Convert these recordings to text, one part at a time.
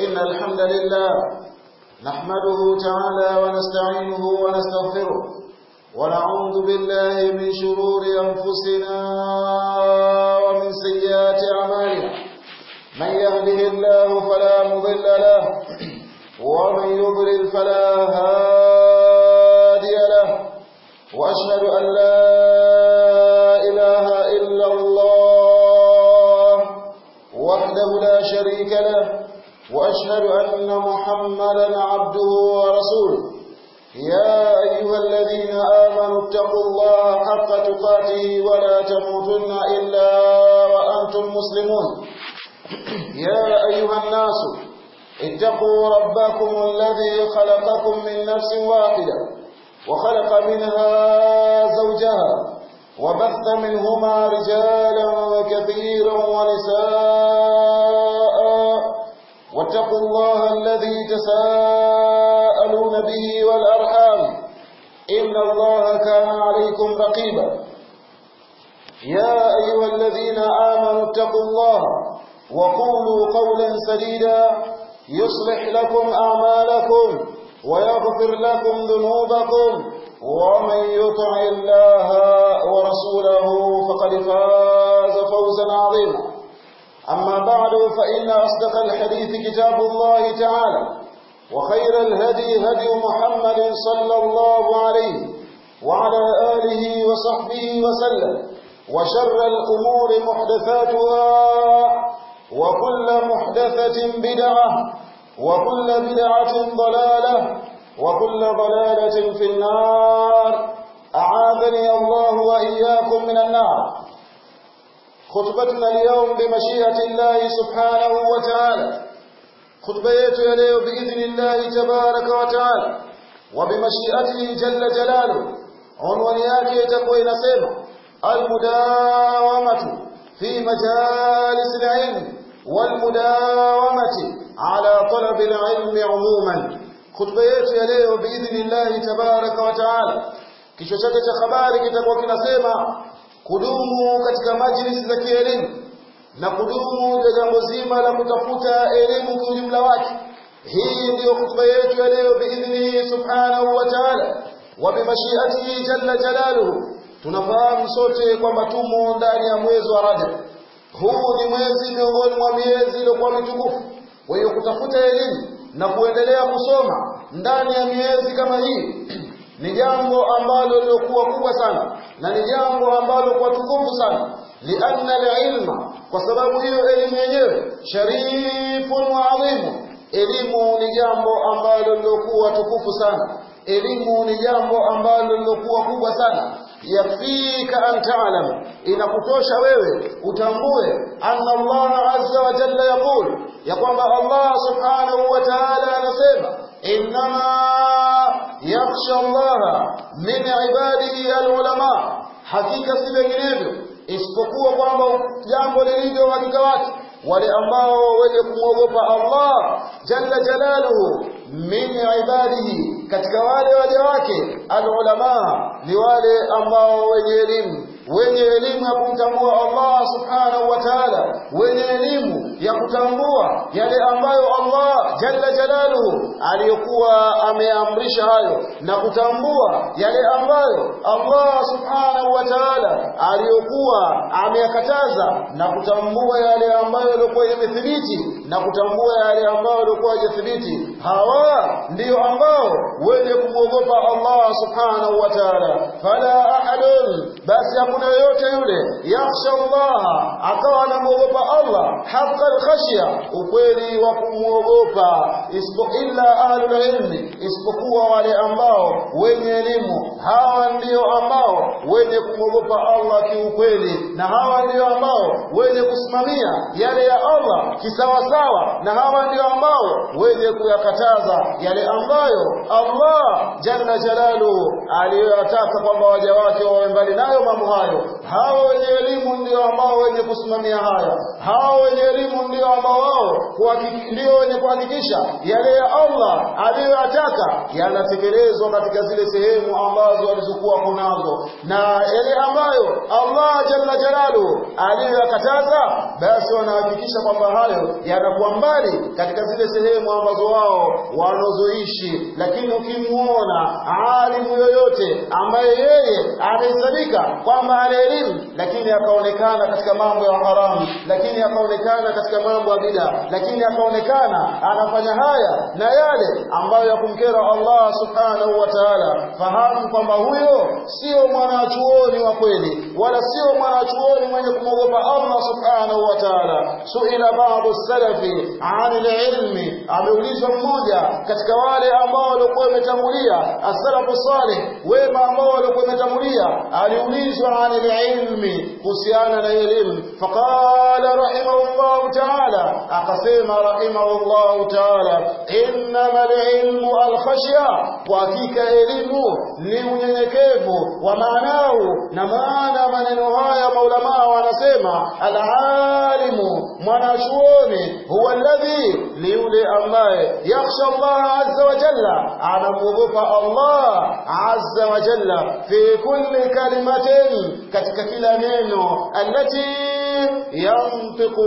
إن الحمد لله نحمده تعالى ونستعينه ونستغفره ونعوذ بالله من شرور أنفسنا ومن سيئات أعمالنا من يهده الله فلا مضل له ومن يضلل فلا هادي له وأشهد أن لا إله إلا الله وحده لا شريك له وأشهد أن محمدا عبده ورسوله يا أيها الذين آمنوا اتقوا الله حق تقاته ولا تموتن إلا وأنتم مسلمون يا أيها الناس اتقوا ربكم الذي خلقكم من نفس واحدة وخلق منها زوجها وبث منهما رجالا كثيرا ونساء واتقوا الله الذي تساءلون به والأرحام إن الله كان عليكم رقيبا يا أيها الذين آمنوا اتقوا الله وقولوا قولا سديدا يصلح لكم أعمالكم ويغفر لكم ذنوبكم ومن يطع الله ورسوله فقد فاز فوزا عظيما أما بعد فإن أصدق الحديث كتاب الله تعالى وخير الهدي هدي محمد صلى الله عليه وعلى آله وصحبه وسلم وشر الأمور محدثاتها وكل محدثة بدعة وكل بدعة ضلالة وكل ضلالة في النار أعاذني الله وإياكم من النار خطبتنا اليوم بمشيئة الله سبحانه وتعالى خطبة يليه بإذن الله تبارك وتعالى وبمشيئته جل جلاله عنوان yake itakuwa inasema المداومة في مجالس العلم والمداومة على طلب العلم عموما خطبة yetu ya leo باذن الله تبارك وتعالى kichwa chake cha habari kitakuwa kinasema kudumu katika majlisi za kielimu na kudumu ya jambo zima la kutafuta elimu kwa ujumla wake hii ndiyo khutba yetu ya leo biidhnihi subhanahu wa ta'ala wa bimashiatihi jalla jalaluhu tunafahamu sote kwamba tumo ndani ya mwezi wa Rajab huu ni mwezi miongoni mwa miezi iliyokuwa mitukufu kwa hiyo kutafuta elimu na kuendelea kusoma ndani ya miezi kama hii ni jambo ambalo lilokuwa kubwa sana na ni jambo ambalo kwa tukufu sana lianna alilma kwa sababu hiyo elimu yenyewe sharifun wa adhimu elimu ni jambo ambalo lilokuwa tukufu sana elimu ni jambo ambalo lilokuwa kubwa sana yafika an ta'lam inakutosha wewe utambue anna Allah azza wa jalla yaqul ya kwamba Allah subhanahu wa ta'ala anasema innama yakhsha Allah min ibadihi alulama hakika si vinginevyo isipokuwa kwamba jambo lilivyo hakika wake wale ambao wenye kumwogopa Allah jalla jalaluhu min ibadihi katika wale waja wake alulama ni wale ambao wenye elimu wenye elimu ya kumtambua Allah subhanahu wa ta'ala wenye elimu ya kutambua yale ambayo Allah jalla jalaluhu aliyokuwa ameamrisha hayo na kutambua yale ambayo Allah subhanahu wa ta'ala aliyokuwa ameyakataza na kutambua yale ambayo yalikuwa yamethibiti na kutambua yale ambayo yalikuwa hayathibiti hawa ndiyo ambao wenye kumwogopa Allah subhanahu wa ta'ala fala ahadun basi hakuna yoyote yule yakhsha Allah akawa anamwogopa Allah haqqa al-khashya ukweli wa kumwogopa isipo illa ahlul ilmi isipokuwa wale ambao wenye elimu hawa ndio ambao wenye kumwogopa Allah kiukweli na hawa ndio ambao wenye kusimamia yale ya Allah kisawasawa na hawa ndio ambao wenye kuyakataza yale ambayo Allah jalla jalaluhu aliyoyataka kwamba waja wake wawe mbali nayo mambo hayo hao wenye elimu ndio ambao wenye kusimamia haya hao wenye elimu ndio ambao wao ndio wenye kuhakikisha yale ya Allah aliyoyataka yanatekelezwa katika zile sehemu ambazo walizokuwa kunazo na yale ambayo Allah jalla jalaluhu aliyoyakataza basi wanahakikisha kwamba hayo yanakuwa mbali katika zile sehemu ambazo wao wanazoishi lakini ukimuona alimu yoyote ambaye yeye anahesabika kwamba ana elimu lakini akaonekana katika mambo ya haramu lakini akaonekana katika mambo ya bida lakini akaonekana anafanya haya na yale ambayo ya kumkera Allah subhanahu wa ta'ala fahamu kwamba huyo sio mwanachuoni wa kweli wala sio mwanachuoni mwenye kumwogopa Allah subhanahu wa ta'ala suila baadhi salafi an ilmi ameulizwa mmoja katika wale ambao walikuwa wametangulia as-salafu salih wema ambao walikuwa wametangulia aliulizwa an ilmi kuhusiana na elimu faqala rahimahullah ta'ala akasema rahimahullah ta'ala innama ilmu al-khashya kwa hakika elimu ni unyenyekevu wa maanao na maana maneno haya maulama wanasema al-alimu mwanachuoni huwa alladhi ni yule ambaye yakhsha Allah azza wa jalla anamwogopa Allah azza wa jalla fi kulli kalimatin katika kila neno allati yantiqu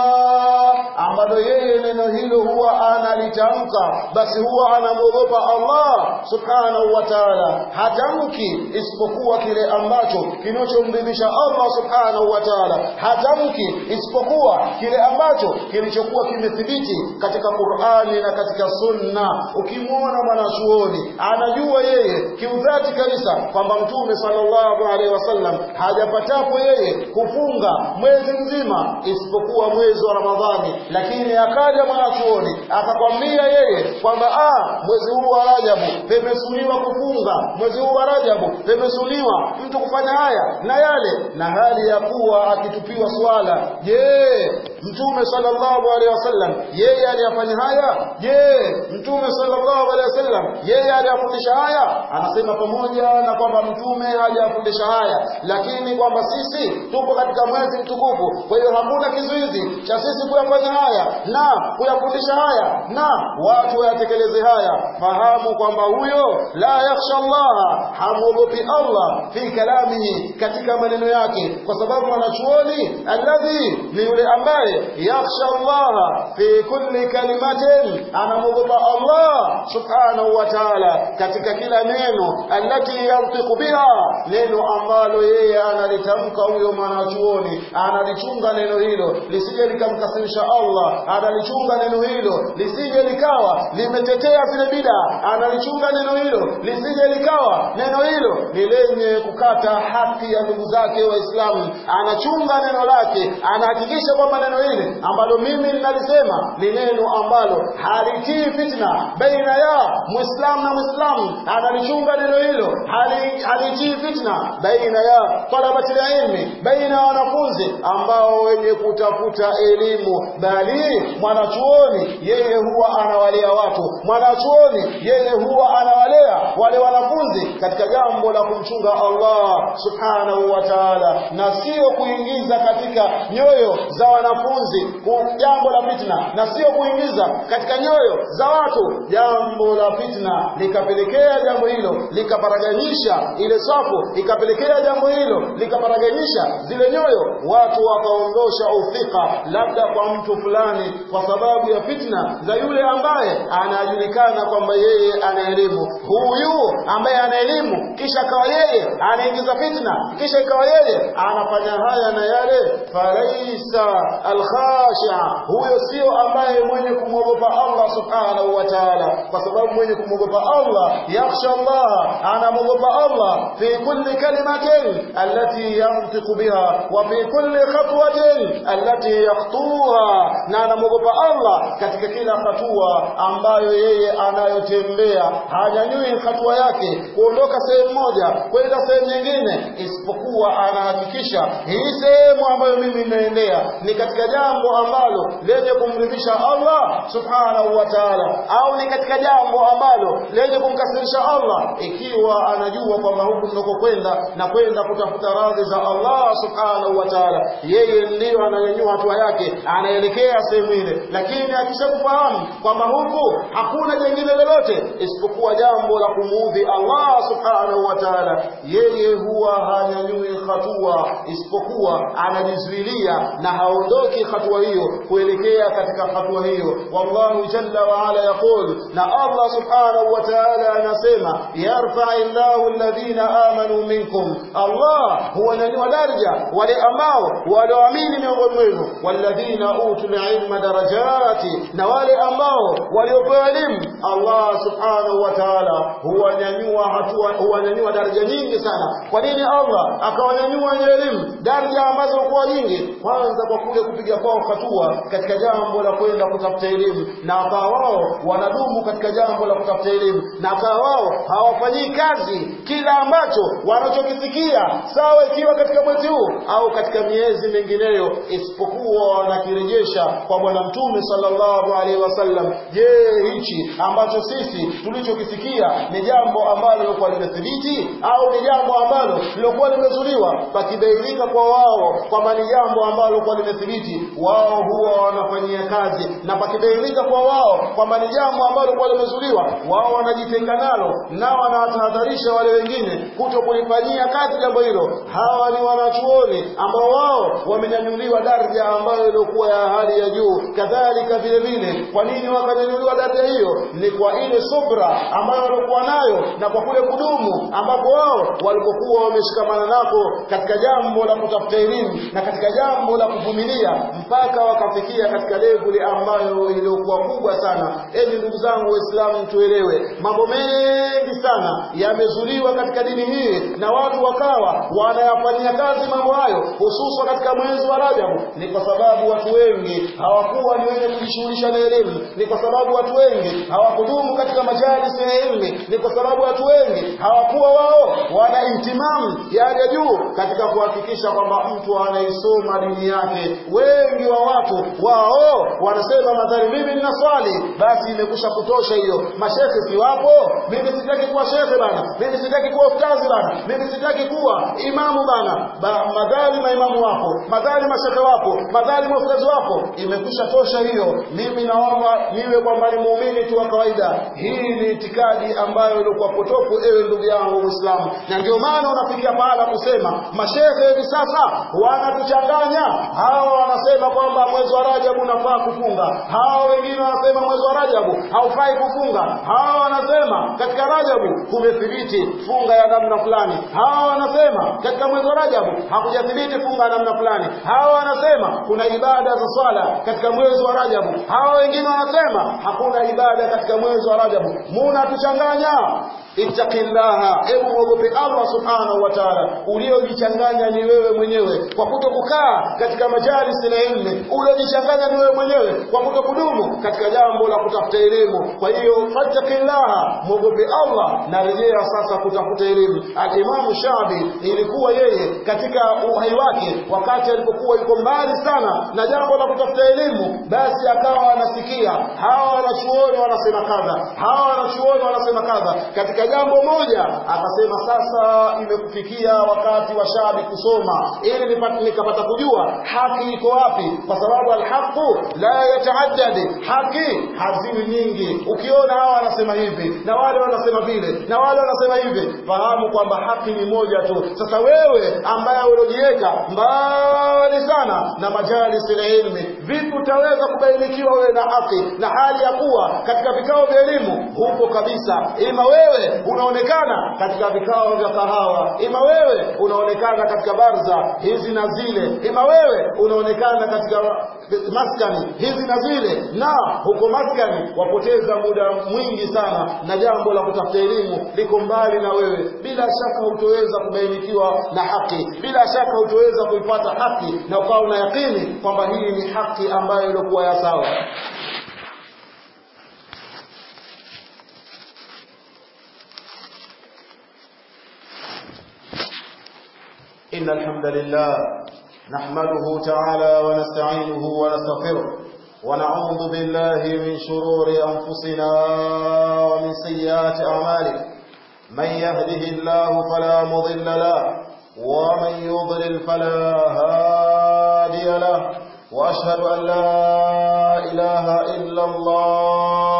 biha ambalo yeye neno hilo huwa analitamka basi huwa anamwogopa Allah subhanahu wa ta'ala hatamki isipokuwa kile ambacho kinachomridhisha Allah subhanahu wa ta'ala hatamki isipokuwa kile ambacho kilichokuwa kimethibiti katika Qur'ani na katika Sunna ukimwona mwanachuoni anajua yeye kiudhati kabisa kwamba mtume sallallahu alaihi wasallam hajapatapo yeye kufunga mwezi mzima isipokuwa mwezi wa Ramadhani lakini akaja mwanachuoni akakwambia yeye kwamba ah mwezi huu wa Rajabu pemesuniwa kufunga mwezi huu wa Rajabu pemesuniwa mtu kufanya haya na yale na hali ya kuwa akitupiwa swala je mtume sallallahu alaihi wasallam yeye aliyafanya haya je mtume sallallahu alaihi wasallam yeye aliyafundisha haya anasema pamoja na kwamba mtume hajafundisha haya lakini kwamba sisi tupo katika mwezi mtukufu kwa hiyo hakuna kizuizi cha sisi kuyafanya haya na kuyafundisha haya na watu wayatekeleze haya fahamu kwamba huyo la yakhsha Allah hamwogopi Allah fi kalamihi katika maneno yake kwa sababu mwanachuoni alladhi ni yule ambaye yakhsha Allah fi kulli kalimatin anamwogopa Allah subhanahu wa ta'ala katika kila neno allati yantiqu biha neno ambalo yeye analitamka huyo mwanachuoni analichunga neno hilo lisije likamkasirisha Allah analichunga neno hilo lisije likawa limetetea zile bida analichunga neno hilo lisije likawa neno hilo ni lenye kukata haki ya ndugu zake waislamu anachunga neno lake anahakikisha kwamba neno hili ambalo mimi ninalisema ni neno ambalo halitii fitna baina ya muislamu na muislamu analichunga neno hilo hali- halitii fitna baina ya talabati ilmi baina ya wanafunzi ambao wenye kutafuta elimu bali mwanachuoni yeye huwa anawalea watu mwanachuoni yeye huwa anawalea wale wanafunzi katika jambo la kumchunga Allah subhanahu wa ta'ala na sio kuingiza katika nyoyo za wanafunzi ku- jambo la fitna na sio kuingiza katika nyoyo za watu jambo la fitna likapelekea jambo hilo likaparaganisha ile safu ikapelekea jambo hilo likaparaganisha zile nyoyo watu wakaondosha ufika labda kwa mtu fulani kwa sababu ya fitna za yule ambaye anajulikana kwamba yeye ana elimu huyu ambaye ana elimu kisha akawa yeye anaingiza fitna kisha ikawa yeye anafanya haya na yale falaisa alkhasha huyo sio ambaye mwenye kumwogopa Allah subhanahu wa ta'ala kwa sababu mwenye kumwogopa Allah yakhsha Allah anamwogopa Allah fi kulli kalimatin allati yantiqu biha wa fi kulli khatwatin allati yakhtuha na anamwogopa Allah katika kila hatua ambayo yeye anayotembea hanyanyui hatua yake kuondoka sehemu moja kwenda sehemu nyingine isipokuwa anahakikisha hii sehemu ambayo mimi ninaendea ni katika jambo ambalo lenye kumridhisha Allah subhanahu wa ta'ala au ni katika jambo ambalo lenye kumkasirisha Allah ikiwa anajua kwamba huku ninakokwenda na kwenda kutafuta radhi za Allah subhanahu wa ta'ala yeye ndiyo ananyanyua hatua yake anaelekea sehemu ile lakini akishakufahamu kwamba kwamba huku hakuna jengine lolote isipokuwa jambo la kumuudhi Allah subhanahu wa ta'ala yeye huwa hanyanyui hatua isipokuwa anajizuilia na haondoki hatua hiyo kuelekea katika hatua hiyo wallahu jalla wa ala yaqul na Allah subhanahu wa ta'ala anasema yarfa'u Allahu alladhina amanu minkum Allah huwanyanyua daraja wale ambao walioamini miongoni mwenu walladhina utul ilma darajati na wale ambao waliopewa elimu Allah subhanahu wa ta'ala huwanyanyua hatua huwanyanyua daraja nyingi sana kwa nini Allah akawanyanyua wenye elimu daraja ambazo kwa nyingi kwanza kwa kule kupiga kwao hatua katika jambo la kwenda kutafuta elimu na akawa wao wanadumu katika jambo la kutafuta elimu na akawa wao hawafanyii kazi kila ambacho wanachokisikia sawa ikiwa katika mwezi huu au katika miezi mingineyo isipokuwa wanakirejesha kwa bwana mtume sallallahu alaihi wasallam je hichi ambacho sisi tulichokisikia ni jambo ambalo lilikuwa limethibiti au ni jambo ambalo lilikuwa limezuliwa pakibainika kwa wao kwamba ni jambo ambalo lilikuwa limethibiti wao huwa wanafanyia kazi na pakibainika kwa wao kwamba ni jambo ambalo lilikuwa limezuliwa wao wanajitenga nalo na wanawatahadharisha wale wengine kuto kulifanyia kazi jambo hilo hawa ni wanachuoni ambao wao wamenyanyuliwa daraja ambayo ilikuwa ya hali ya juu kadhalika vile vile kwa nini wakanyanyuliwa daraja hiyo ni kwa ile subra ambayo walikuwa nayo na kwa kule kudumu ambapo wao walipokuwa wameshikamana nako katika jambo la kutafuta elimu na katika jambo la kuvumilia mpaka wakafikia katika levuli ambayo iliyokuwa kubwa sana enyi ndugu zangu waislamu tuelewe mambo mengi sana yamezuliwa katika dini hii na watu wakawa wanayafanyia kazi mambo hayo hususan katika mwezi wa Rajabu ni kwa sababu watu wengi hawakuwa ni wenye kujishughulisha na elimu ni kwa sababu watu wengi hawakudumu katika majalis ya elimu ni kwa sababu watu wengi hawakuwa wao wana intimamu ya hali ya juu katika kuhakikisha kwamba mtu anaisoma dini yake wengi wa watu wao wanasema madhari mimi nina swali basi imekusha kutosha hiyo mashekhe si wapo mimi sitaki kuwa shekhe bana mimi sitaki kuwa ustazi bana mimi sitaki kuwa imamu bana ba, madhali maimamu wapo madhali mashekhe wapo madhali mafustazi wapo imekusha tosha hiyo mimi naomba niwe kwamba ni muumini tu wa kawaida hii ni itikadi ambayo ilikuwa potofu ewe ndugu yangu muislamu na ndio maana unafikia pahala kusema mashehe hivi sasa wanatuchanganya hawa wanasema kwamba mwezi wa rajabu unafaa kufunga hawa wengine wanasema mwezi wa rajabu haufai kufunga hawa wanasema katika rajabu kumethibiti funga ya namna fulani hawa wanasema katika mwezi wa rajabu hakujathibiti funga ya namna fulani hawa wanasema kuna ibada za swala katika mwezi wa rajabu hawa wengine wanasema hakuna ibada katika mwezi wa rajabu munatuchanganya ittaqillaha hebu mwogope Allah subhanahu wa ta'ala uliojichanganya ni wewe mwenyewe kwa kuto kukaa katika majalisi na ilmu uliojichanganya ni wewe mwenyewe kwa kuto kudumu katika jambo la kutafuta elimu kwa hiyo fattaqillaha mwogope Allah na rejea sasa kutafuta elimu al-Imam Shabi ilikuwa yeye katika uhai wake wakati alipokuwa yuko mbali sana na jambo la kutafuta elimu basi akawa anasikia hawa wanachuoni wanasema kadha hawa wanachuoni wanasema kadha katika jambo moja akasema sasa imekufikia wakati wa shabi kusoma ili nipate nikapata kujua haki iko wapi kwa sababu alhaqu la yataaddad haki haziwi nyingi ukiona hawa wanasema hivi na wale wanasema vile na wale wanasema hivi fahamu kwamba haki ni moja tu sasa wewe ambaye uliojiweka mbali sana na majalis ya ilmi vipi utaweza kubainikiwa wewe na haki na hali ya kuwa katika vikao vya elimu hupo kabisa ima wewe unaonekana katika vikao vya kahawa ima wewe unaonekana katika barza hizi na zile ima wewe unaonekana katika maskani hizi na zile na huko maskani wapoteza muda mwingi sana na jambo la kutafuta elimu liko mbali na wewe bila shaka hutoweza kubainikiwa na haki bila shaka hutoweza kuipata haki na ukawa una yakini kwamba hii ni haki ambayo ilikuwa ya sawa إن الحمد لله نحمده تعالى ونستعينه ونستغفره ونعوذ بالله من شرور أنفسنا ومن سيئات أعمالنا من يهده الله فلا مضل له ومن يضلل فلا هادي له وأشهد أن لا إله إلا الله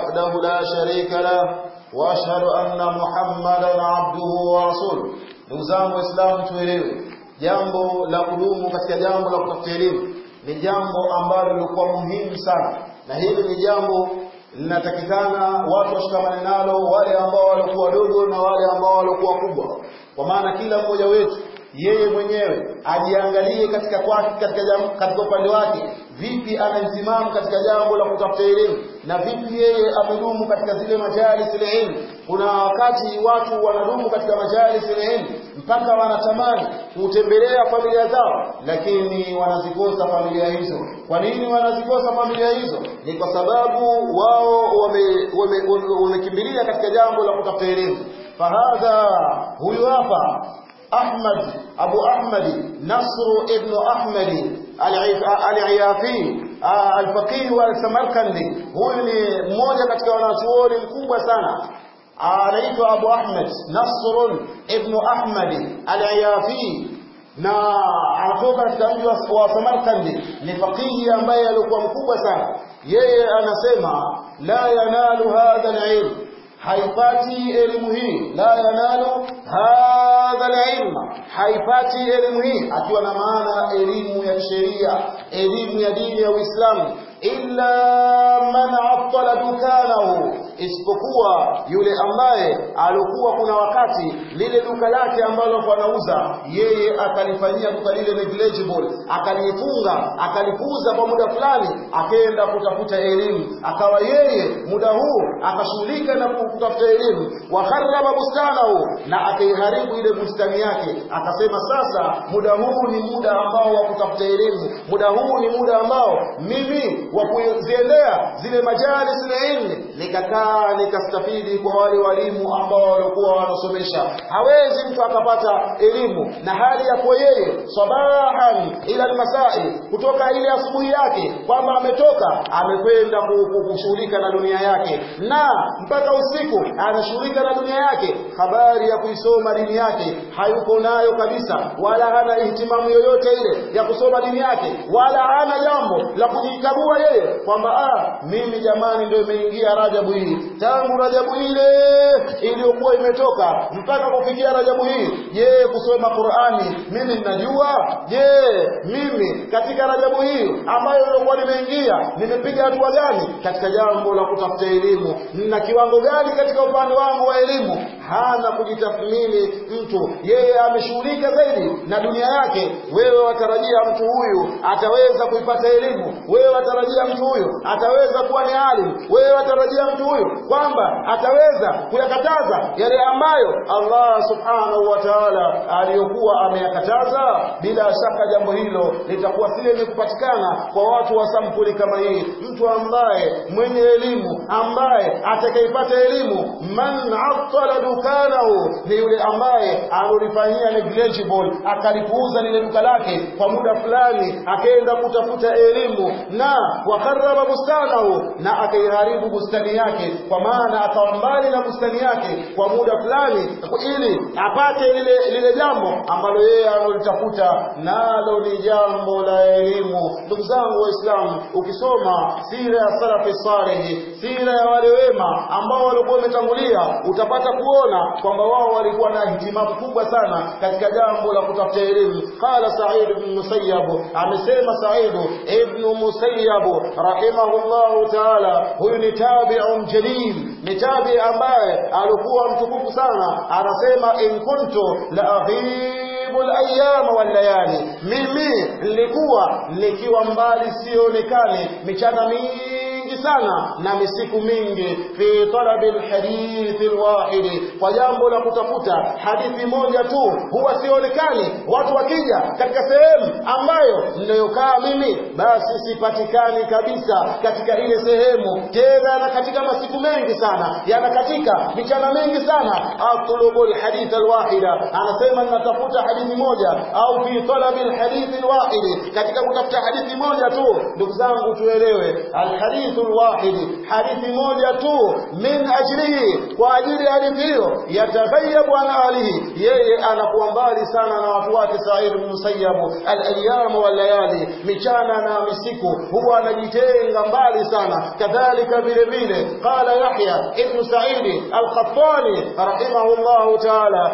وحده لا شريك له وأشهد أن محمدا عبده ورسوله نوزان وإسلام tuelewe jambo la kudumu katika jambo la kutafuta elimu ni jambo ambalo lilikuwa muhimu sana na hili ni jambo linatakikana watu washikamane nalo wale ambao walikuwa wadogo na wale ambao walikuwa kubwa kwa maana kila mmoja wetu yeye mwenyewe ajiangalie katika kwake katika jambo, katika upande wake vipi ana msimamo katika jambo la kutafuta elimu na vipi yeye amedumu katika zile majalis ilmu kuna wakati watu wanadumu katika majalis ilmu mpaka wanatamani kutembelea familia zao lakini wanazikosa familia hizo kwa nini wanazikosa familia hizo ni kwa sababu wao wamekimbilia wame, wame katika jambo la kutafuta elimu fahadha huyu hapa أحمد أبو أحمد نصر ابن أحمد العيافي الفقيه والسمركندي huyu ni mmoja katika wanachuoni mkubwa sana anaitwa Abu Ahmed Nasr ibn Ahmad al-Ayafi na anatoka katika mji wa Samarkandi ni faqihi ambaye alikuwa mkubwa sana yeye anasema la yanalu hadha al-ilm haipati elimu hii la yanalu hadha alilma haipati elimu hii akiwa na maana elimu ya sheria elimu ya dini ya Uislamu illa man attala dukanahu isipokuwa yule ambaye alikuwa kuna wakati lile duka lake ambalo anauza yeye akalifanyia duka lile negligible akalifunga akalipuza kwa muda fulani akaenda kutafuta elimu akawa yeye muda huu akashughulika na kutafuta elimu wa kharraba bustanahu na akaiharibu ile bustani yake akasema sasa muda huu ni muda ambao wa kutafuta elimu muda huu ni muda ambao mimi wa kuziendea zile majalis ilmi nikakaa nikastafidi kwa wale walimu ambao walikuwa wanasomesha hawezi mtu akapata elimu na hali ya kwa yeye sabahan ila almasai kutoka ile asubuhi yake kwamba ametoka amekwenda kushughulika na dunia yake na mpaka usiku anashughulika na dunia yake habari ya kuisoma dini yake hayuko nayo kabisa wala hana ihtimamu yoyote ile ya kusoma dini yake wala hana jambo la kujikagua yeye kwamba ah mimi jamani ndio imeingia Rajabu hii tangu Rajabu ile iliyokuwa imetoka mpaka kufikia Rajabu hii je kusoma Qur'ani mimi ninajua je mimi katika Rajabu hii ambayo ilikuwa nimeingia nimepiga hatua gani katika jambo la kutafuta elimu na kiwango gani katika upande wangu wa elimu hana kujitathmini mtu yeye ameshughulika zaidi na dunia yake wewe watarajia mtu huyu ataweza kuipata elimu wewe watarajia mtu huyu ataweza kuwa ni alim wewe watarajia mtu huyu kwamba ataweza kuyakataza yale ambayo Allah subhanahu wa ta'ala aliyokuwa ameyakataza bila shaka jambo hilo litakuwa si lenye kupatikana kwa watu wa sampuli kama hii mtu ambaye mwenye elimu ambaye atakayepata elimu man attala dukanahu ni yule ambaye alolifanyia negligible akalipuuza lile duka lake kwa muda fulani akaenda kutafuta elimu na wakarraba bustanahu na akaiharibu bustani yake kwa maana akawa mbali na bustani yake kwa muda fulani ili apate lile lile jambo ambalo yeye analitafuta nalo ni jambo la elimu ndugu zangu waislamu ukisoma sira ya salafi salihi sira ya wale wema ambao walikuwa wametangulia utapata kuona kwamba wao walikuwa na hitimamu kubwa sana katika jambo la kutafuta elimu qala sa'id ibn musayyab amesema sa'id ibn musayyab rahimahullahu ta'ala huyu ni tabi'un jalil ni tabi ambaye alikuwa mtukufu sana anasema in kuntu la aghibu al-ayyam wal layali mimi nilikuwa nikiwa mbali sionekane michana mingi sana na misiku mingi fi talabi alhadithi alwahidi kwa jambo la kutafuta hadithi moja tu huwa sionekani watu wakija katika sehemu ambayo ninayokaa mimi basi sipatikani kabisa katika ile sehemu tena na katika masiku mengi sana yana katika michana mingi sana atlubu alhadith alwahida anasema ninatafuta hadithi moja au fi talabi alhadith alwahidi katika kutafuta hadithi moja tu ndugu zangu tuelewe alhadith alwahidi hadithi moja tu min ajlihi kwa ajili ya hadithi hiyo yataghayabu an alihi yeye anakuwa mbali sana na watu wake Said ibn Musayyab al-ayyam wal layali michana na misiku huwa anajitenga mbali sana kadhalika vile vile qala Yahya ibn Sa'id al-Qattani rahimahullah ta'ala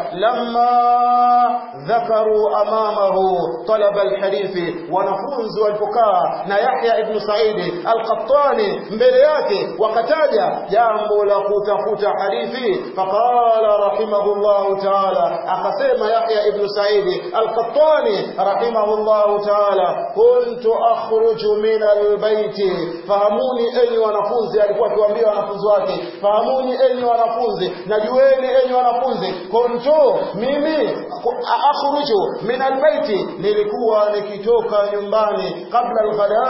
lamma dhakaru amamahu talab al-hadith wanafunzi walipokaa na Yahya ibn Sa'id al-Qattani mbele yake wakataja jambo la kutafuta hadithi faqala rahimahullah ta'ala akasema Yahya ibn Sa'id al-Qattani rahimahullah ta'ala kuntu akhruju min al-bayt fahamuni enyi wanafunzi alikuwa akiwaambia wanafunzi wake fahamuni enyi wanafunzi najueni enyi wanafunzi kuntu mimi akhruju min al-bayt nilikuwa nikitoka nyumbani kabla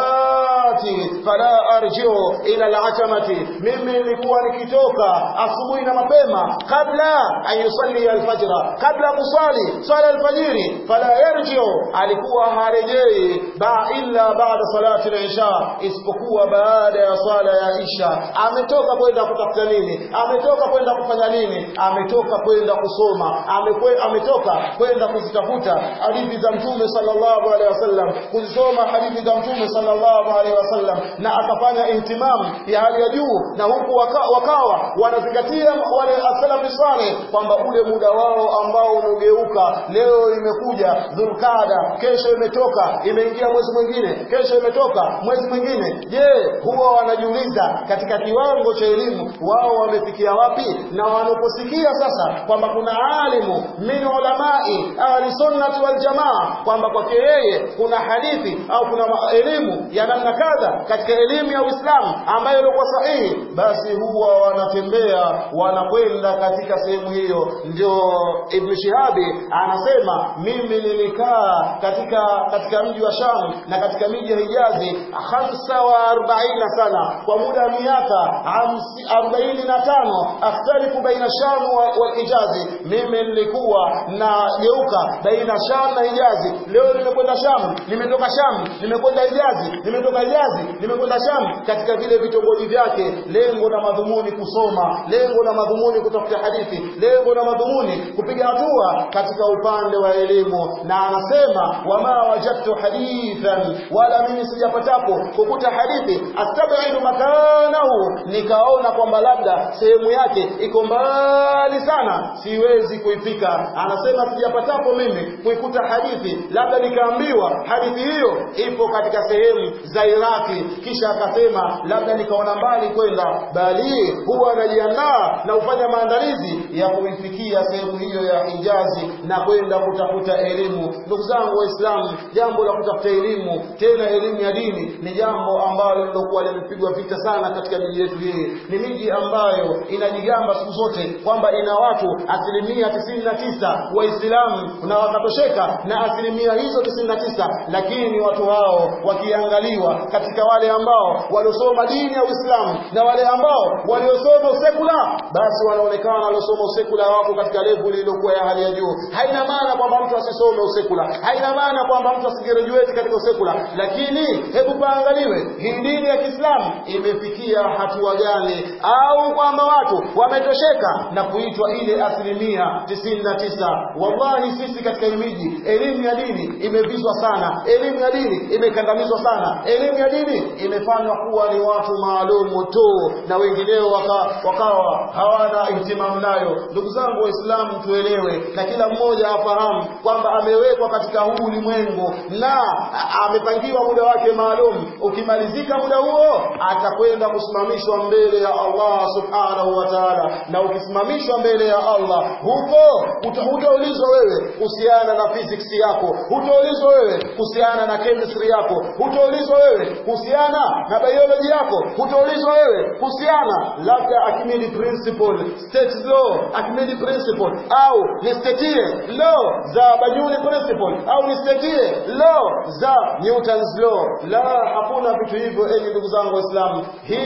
al-ghadati fala arji'u ila al-atamati mimi nilikuwa nikitoka asubuhi na mapema kabla an yusalli al-fajra kabla kusali swala al-fajiri fala yarji'u alikuwa harejei ba illa baada salati al-isha isipokuwa baada ya swala ya isha ametoka kwenda kutafuta nini ametoka kwenda kufanya nini ametoka kwenda kusoma amekwe, ametoka kwenda kuzitafuta hadithi za mtume sallallahu alaihi wasallam kuzisoma hadithi za mtume sallallahu alaihi wasallam na akafanya intimam ya hali ya juu na huku waka, wakawa wanazingatia wale asalafi saleh kwamba ule muda wao ambao umegeuka leo imekuja dhulqada kesho imetoka imeingia mwezi mwingine kesho imetoka mwezi mwingine je huwa wanajiuliza katika kiwango cha elimu wao wamefikia wapi na wanaposikia sasa kwamba kuna alimu min ulamai ahli sunnati wal jamaa kwamba kwake yeye kuna hadithi au kuna elimu ya namna kadha katika elimu ya Uislamu ambayo ilikuwa sahihi basi huwa wanatembea wanakwenda katika sehemu hiyo ndio Ibn Shihabi anasema mimi nilikaa katika katika mji wa Sham na katika miji ya Hijazi hamsa wa arobaini sana kwa muda wa miaka arobaini na tano akhtalifu baina Sham wal Hijazi mimi nilikuwa nageuka baina Sham na Hijazi leo nimekwenda Sham nimetoka Sham nimekwenda Hijazi nimetoka Hijazi nimekwenda Sham katika vile vitongoji vyake lengo na madhumuni kusoma lengo na madhumuni kutafuta hadithi lengo na madhumuni kupiga hatua katika upande wa elimu na anasema wama wajadtu hadithan wala mimi sijapatapo kukuta hadithi astabidu makanahu nikaona kwamba labda sehemu yake iko mbali sana siwezi kuifika anasema sijapatapo mimi kuikuta hadithi labda nikaambiwa hadithi hiyo ipo katika sehemu za Iraki kisha akasema labda nikaona mbali kwenda bali huwa anajiandaa na kufanya maandalizi ya kuifikia sehemu hiyo ya Hijazi na kwenda kutafuta elimu ndugu zangu waislamu jambo la kutafuta elimu tena elimu ya dini ni jambo ambalo lilokuwa limepigwa vita sana katika miji yetu hii ni miji ambayo inajigamba siku zote kwamba ina watu asilimia tisini na tisa waislamu na wakatosheka na asilimia hizo tisini na tisa lakini watu hao wakiangaliwa katika wale ambao waliosoma dini ya Uislamu na wale ambao waliosoma usekula basi wanaonekana waliosoma usekula wako katika level iliyokuwa ya hali ya juu haina maana kwamba mtu asisome usekula haina maana kwamba mtu asigraduate katika usekula lakini hebu paangaliwe hii dini ya Kiislamu imefikia hatua gani au kwamba watu wametosheka na kuitwa ile asilimia tisini na tisa wallahi sisi katika hii miji elimu ya dini imevizwa sana elimu ya dini imekandamizwa sana elimu ya dini imefanywa kuwa ni watu maalumu tu na wengineo waka, wakawa hawana ihtimamu nayo ndugu zangu waislamu tuelewe na kila mmoja afahamu kwamba amewekwa katika huu ulimwengu na amepangiwa muda wake maalum ukimalizika muda huo atakwenda kusimamishwa mbele ya Allah subhanahu wa ta'ala na ukisimamishwa mbele ya Allah huko hutaulizwa wewe kuhusiana na physics yako hutaulizwa wewe kuhusiana na chemistry yako hutaulizwa wewe kuhusiana na biology yako hutaulizwa wewe kuhusiana labda Archimedes principle state law Archimedes principle au nistatie law za Bernoulli principle au nistatie law za Newton's law la hakuna vitu hivyo enyi ndugu zangu waislamu hizi ulum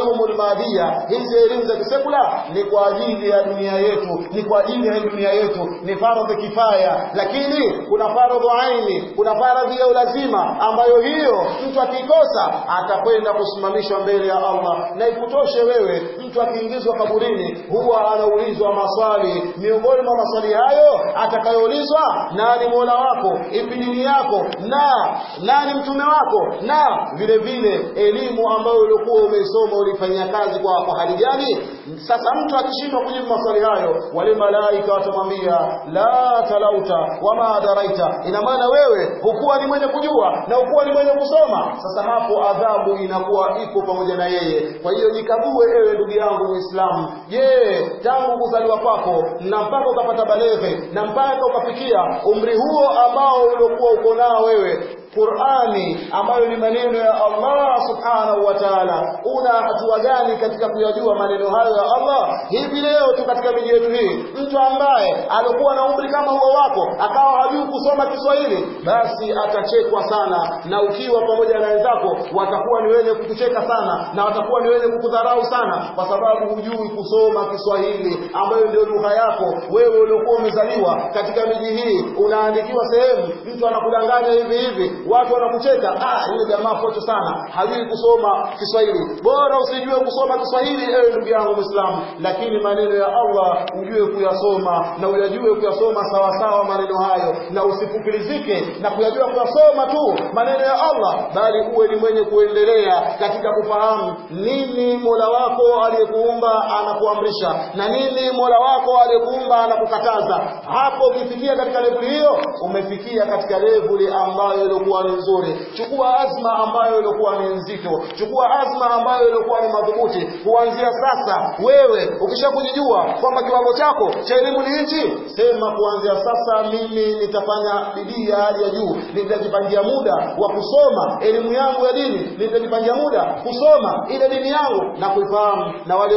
alulumul madia hizi elimu za kisekula ni kwa ajili ya dunia yetu ni kwa ajili ya dunia yetu ni faradhi kifaya lakini kuna faradhi aini kuna faradhi ya ulazima ambayo hiyo mtu akikosa atakwenda kusimamishwa mbele ya Allah na ikutoshe wewe mtu akiingizwa kaburini huwa anaulizwa maswali miongoni mwa maswali hayo atakayoulizwa nani mola wako ipi dini yako na nani mtume wako na vile vile elimu ambayo ulikuwa umeisoma ulifanyia kazi kwa, kwa hali gani sasa mtu akishindwa kujibu maswali hayo wale malaika watamwambia la talauta wama daraita ina maana wewe hukuwa ni mwenye kujua na hukuwa ni mwenye kusoma sasa hapo adhabu inakuwa iko pamoja na yeye kwa hiyo jikague ewe ndugu yangu muislamu je tangu kuzaliwa kwako na mpaka ukapata baleghe na mpaka ukafikia umri huo ambao uliokuwa uko nao wewe Qur'ani ambayo ni maneno ya Allah subhanahu wa ta'ala una hatua gani katika kuyajua maneno hayo ya Allah hivi leo tu katika miji yetu hii mtu ambaye alikuwa na umri kama huo wako akawa hajui kusoma Kiswahili basi atachekwa sana na ukiwa pamoja na wenzako watakuwa ni wenye kukucheka sana na watakuwa ni wenye kukudharau sana kwa sababu hujui kusoma Kiswahili ambayo ndio lugha yako wewe uliokuwa umezaliwa katika miji hii unaandikiwa sehemu mtu anakudanganya hivi hivi watu wanakucheka ah yule jamaa foto sana hajui kusoma Kiswahili bora usijue kusoma Kiswahili ewe ndugu yangu Muislamu lakini maneno ya Allah ujue kuyasoma na uyajue kuyasoma sawa sawa maneno hayo na usifukilizike na kuyajua kuyasoma tu maneno ya Allah bali uwe ni mwenye kuendelea katika kufahamu nini Mola wako aliyekuumba anakuamrisha na nini Mola wako aliyekuumba anakukataza hapo ukifikia katika level hiyo umefikia katika level ambayo ilikuwa ni nzuri chukua azma ambayo ilikuwa ni nzito chukua azma ambayo ilikuwa ni madhubuti kuanzia sasa wewe ukishakujijua kwamba kiwango chako cha elimu ni hichi sema kuanzia sasa mimi nitafanya bidii ya hali ya juu nitajipangia muda wa kusoma elimu yangu ya dini nitajipangia muda kusoma ile dini yangu na kuifahamu na wale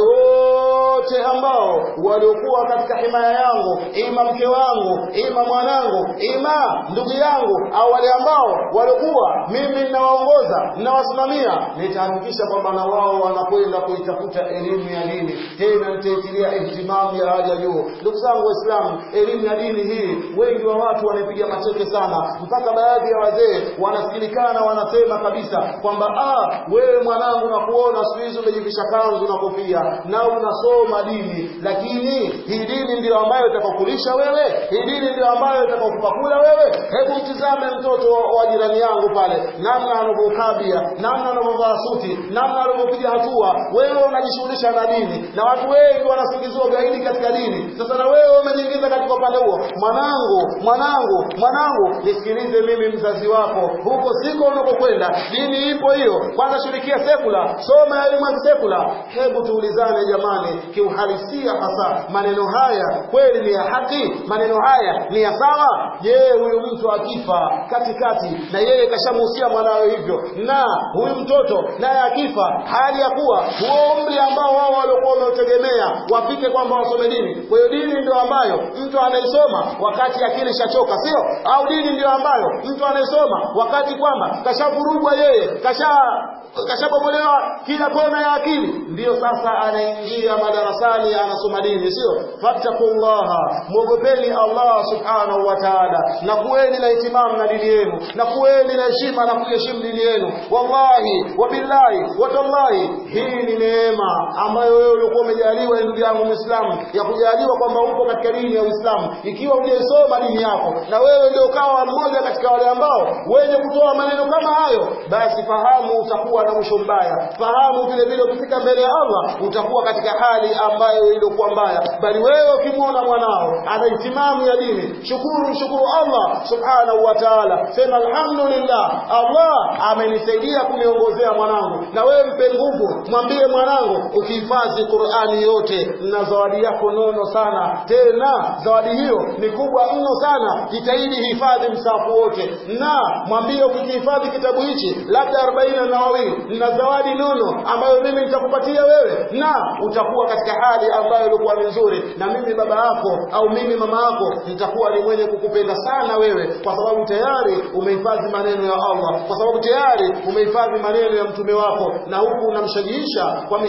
wote ambao waliokuwa katika himaya yangu ima mke wangu ima mwanangu ima ndugu yangu au wale ambao waliokuwa mimi ninawaongoza ninawasimamia nitahakikisha kwamba na wao wanakwenda kuitafuta elimu ya dini tena nitaitilia ihtimamu ya hali ya juu ndugu zangu waislamu elimu ya dini hii wengi wa watu wanaipiga macheke sana mpaka baadhi ya wazee wanasikilikana wanasema kabisa kwamba ah wewe mwanangu nakuona siku hizi umejivisha kanzu na kofia na unasoma dini lakini hii dini ndio ambayo itakokulisha wewe hii dini ndio ambayo itakokupakula wewe hebu mtizame mtoto wa jirani yangu pale namna anavyokabia namna anavyovaa suti namna anavyopiga hatua wewe unajishughulisha na dini na watu wengi wanasingiziwa ugaidi katika dini sasa na wewe umejiingiza katika upande huo mwanangu mwanangu mwanangu nisikilize mimi mzazi wako huko siko unakokwenda dini ipo hiyo kwanza shirikia sekula soma elimu ya sekula hebu tuulizane jamani kiuhalisia hasa maneno haya kweli ni ya haki maneno haya ni ya sawa je huyu mtu akifa katikati na yeye kashamuhusia mwanawe hivyo na huyu mtoto naye akifa hali ya kuwa huo umri ambao wao waliokuwa wameutegemea wafike kwamba wasome dini kwa hiyo dini ndio ambayo mtu anaisoma wakati akili shachoka sio au dini ndio ambayo mtu anaisoma wakati kwamba kashavurugwa yeye kasha kashabomolewa kila kona ya akili ndiyo sasa anaingia madarasani anasoma dini sio fattakullaha mwogopeni Allah subhanahu wa ta'ala na kuweni na itimam na dini yenu na kuweni na heshima na kuheshimu dini yenu wallahi wabillahi watallahi hii ni neema ambayo wewe ulikuwa umejaliwa ndugu yangu muislamu ya kujaliwa kwamba upo katika dini ya Uislamu ikiwa hujaisoma dini yako na wewe ndio ukawa mmoja katika wale ambao wenye kutoa maneno kama hayo basi fahamu utakuwa na mwisho mbaya fahamu vile vile ukifika mbele ya Allah utakuwa katika hali ambayo ilikuwa mbaya bali wewe ukimwona mwanao ana itimamu ya dini shukuru mshukuru Allah subhanahu wa ta'ala sema alhamdulillah Allah amenisaidia kuniongozea mwanangu na wewe mpe nguvu mwambie mwanangu ukihifadhi Qur'ani yote na zawadi yako nono sana tena zawadi hiyo ni kubwa mno sana jitahidi hifadhi msafu wote na mwambie ukihifadhi kitabu hichi labda 40 na wawili na zawadi nono ambayo mimi nitakupatia wewe na utakuwa katika hali ambayo ilikuwa ni nzuri na mimi baba yako au mimi mama yako nitakuwa ni mwenye kukupenda sana wewe kwa sababu tayari umehifadhi maneno ya Allah kwa sababu tayari umehifadhi maneno ya mtume wako na huku unamshajiisha kwa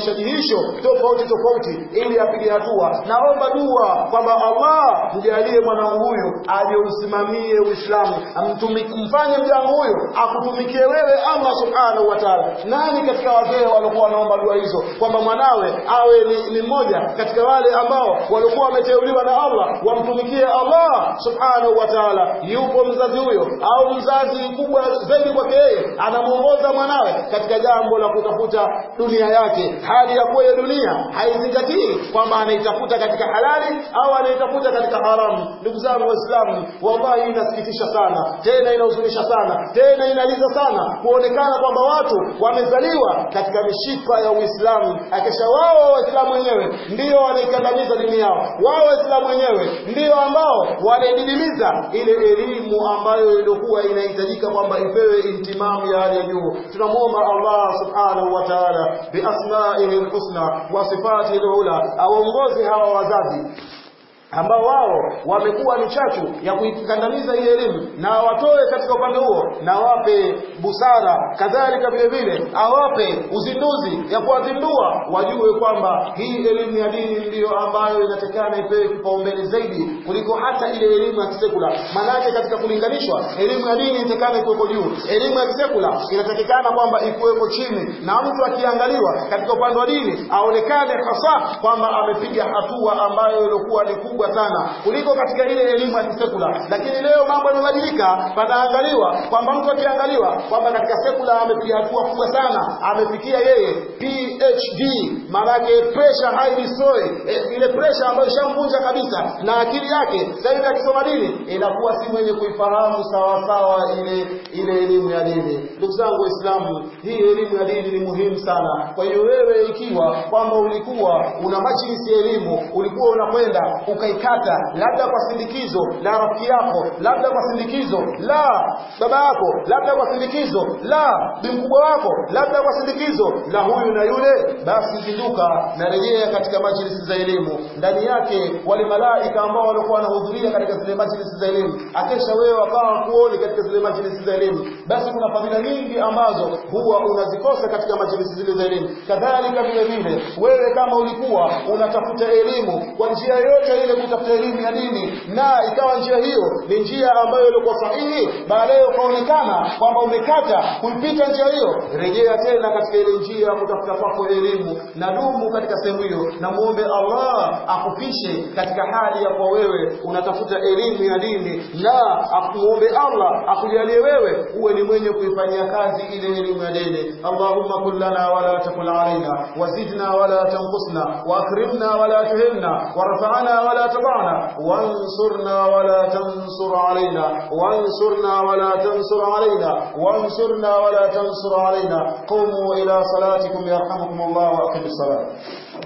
vishajihisho tofauti tofauti ili apige hatua naomba dua kwamba Allah mjalie mwanangu huyu aje usimamie Uislamu mfanye mjangu huyu akutumikie wewe Allah subhanahu wa ta'ala nani katika wazee walikuwa wanaomba dua hizo kwamba mwanawe awe ni, ni mmoja katika wale ambao walikuwa wameteuliwa na Allah wamtumikie Allah subhanahu wa ta'ala yupo mzazi huyo au mzazi kubwa zaidi kwake yeye anamuongoza mwanawe katika jambo la kutafuta dunia yake hali ya kuwa dunia haizingatii kwamba anaitafuta katika halali au anaitafuta katika haramu ndugu zangu waislamu wallahi inasikitisha sana tena inahuzunisha sana tena inaliza sana kuonekana kwamba watu wamezaliwa katika mishipa ya Uislamu akisha wao waislamu wenyewe ndio wanaikandamiza dini yao wao waislamu wenyewe ndio ambao wanaididimiza ile elimu ambayo ilikuwa inahitajika kwamba ipewe intimamu ya hali ya juu tunamwomba Allah subhanahu wa ta'ala biasmaihi alhusna wa sifatihi alula aongoze hawa wazazi ambao wao wamekuwa ni chachu ya kuikandamiza hii elimu na watoe katika upande huo na wape busara kadhalika vile vile awape uzinduzi ya kuwazindua wajue kwamba hii elimu ya dini ndiyo ambayo inatakana ipewe kipaumbele zaidi kuliko hata ile elimu ya kisekula maanake katika kulinganishwa elimu ya dini inatakana ikuweko juu elimu ya kisekula inatakikana kwamba ikuweko chini na mtu akiangaliwa katika upande wa dini aonekane hasa kwamba amepiga hatua ambayo ilikuwa ni kubwa kubwa sana kuliko katika ile elimu ya kisekula lakini leo mambo yamebadilika panaangaliwa kwamba mtu akiangaliwa kwamba katika sekula amepiga hatua kubwa sana amefikia yeye PhD maanake pressure high destroy e, ile pressure ambayo ishamvunja kabisa na akili yake sasa hivi akisoma dini inakuwa si mwenye kuifahamu sawa sawa ile ile elimu ya dini ndugu zangu waislamu hii elimu ya dini ni muhimu sana kwa hiyo wewe ikiwa kwamba ulikuwa una majlisi ya elimu ulikuwa unakwenda ukaikata labda kwa sindikizo la rafiki yako labda kwa sindikizo la baba yako labda kwa sindikizo la bimkubwa wako labda kwa sindikizo la huyu na yule basi zinduka na rejea katika majlisi za elimu ndani yake wale malaika ambao walikuwa wanahudhuria katika zile majlisi za elimu akesha wewe wakawa kuoni katika zile majlisi za elimu basi kuna fadhila nyingi ambazo huwa unazikosa katika majlisi zile za elimu kadhalika vile vile wewe kama ulikuwa unatafuta elimu kwa njia yoyote ile kutafuta elimu ya dini na ikawa njia hiyo ni njia ambayo ilikuwa sahihi baadaye ukaonekana kwamba umekata kuipita njia hiyo rejea tena katika ile njia ya kutafuta kwako elimu na dumu katika sehemu hiyo na muombe Allah akupishe katika hali ya kwa wewe unatafuta elimu ya dini na akuombe Allah akujalie wewe uwe ni mwenye kuifanyia kazi ile elimu ya dini Allahumma kullana wala takul alaina wazidna wala tanqusna واكرمنا ولا تهنا وارفعنا ولا تضعنا وانصرنا ولا تنصر علينا وانصرنا ولا تنصر علينا وانصرنا ولا تنصر علينا قوموا إلى صلاتكم يرحمكم الله وأقم الصلاة